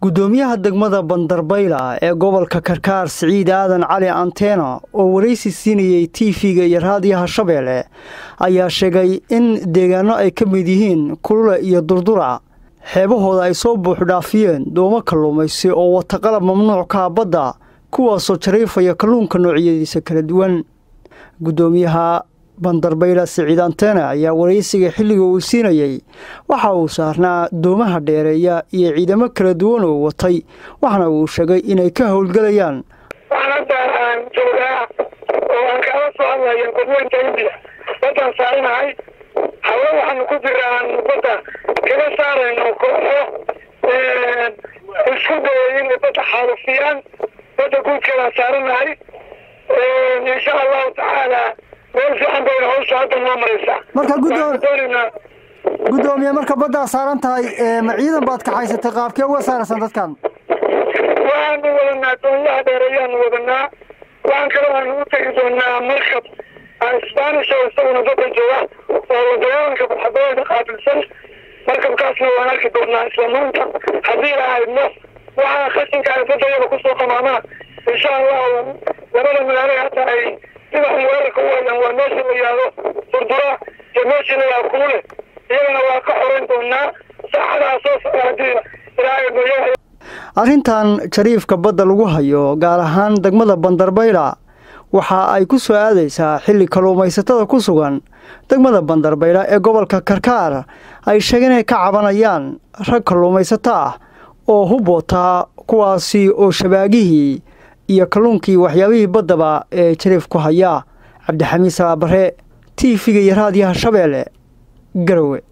gudoomiyaha degmada bandarbayla ee gobolka karkaar siciid aadan cali antena oo waraysi siinayey tv-ga iyo raadiyaha shabeelle ayaa sheegay in deegaano ay ka mid yihiin kulule iyo durdura xeebahooda ay soo buuxdhaafiyeen doomo kalluumaysi oo wata qalab mamnuuc kaa badda kuwaasoo jariifaya kalluunka noocyadiisa kala duwan gudoomiyaha bandarbayla siciid antena ayaa waraysiga xilliga uu siinayey waxa uu saarnaa doomaha dheereeya iyo ciidamo kala duwan oo watay waxaana uu sheegay inay ka howlgelayaan waxaan hadda aan joogaa oo aan kaala soo hadlayo badweynta indiya baddaan saaranahay hawe waxaanu ku jira aan badda kaga saarayno kooxo isku dayay inay badda xaalufiyaan badda guudkeedaan saaranahay insha allahu tacaala meel fiican bayna hawsha hadda noo maraysaa marka waxaan doonaynaa gudoomiye marka baddaa saaran tahay ma ciidan baad kaxaysatay qaabkee uga saaraysan dadkan waxaanu wadanaa doonyaha dheereeyaanu wadanaa waxaan kaloo aanu u tegi doonaa markab spanish oo isaguna dadka jooga oo wadooyinka badxabooyda qaabilsan markabkaasna waan arki doonaa isla maanta haddii la haydno waxaa khashinka ay badda iyada kusoo qamaamana insha allahu labada magaalo hata ay sida un weerarka u hayaan waa meesha la yihahdo durdura iyo meesha la yihahdo kulule iyagana waa ka xoreyn doonaa saacadaha soo socda haddii ilaahay mooyaha arrintan jariifka badda lagu hayo gaar ahaan degmada bandarbayla waxa ay ku soo aadaysaa xilli kalluumaysatada ku sugan degmada bandarbayla ee gobolka karkaar ay sheegeen inay ka cabanayaan rag kalluumaysato ah oo hub wataa kuwaasi oo shabaagihii iyo kalluunkii waxyaabihii baddaba ee jariif ku haya cabdixamiid salaabare t v-ga iyo raadiyaha shabeelle garowe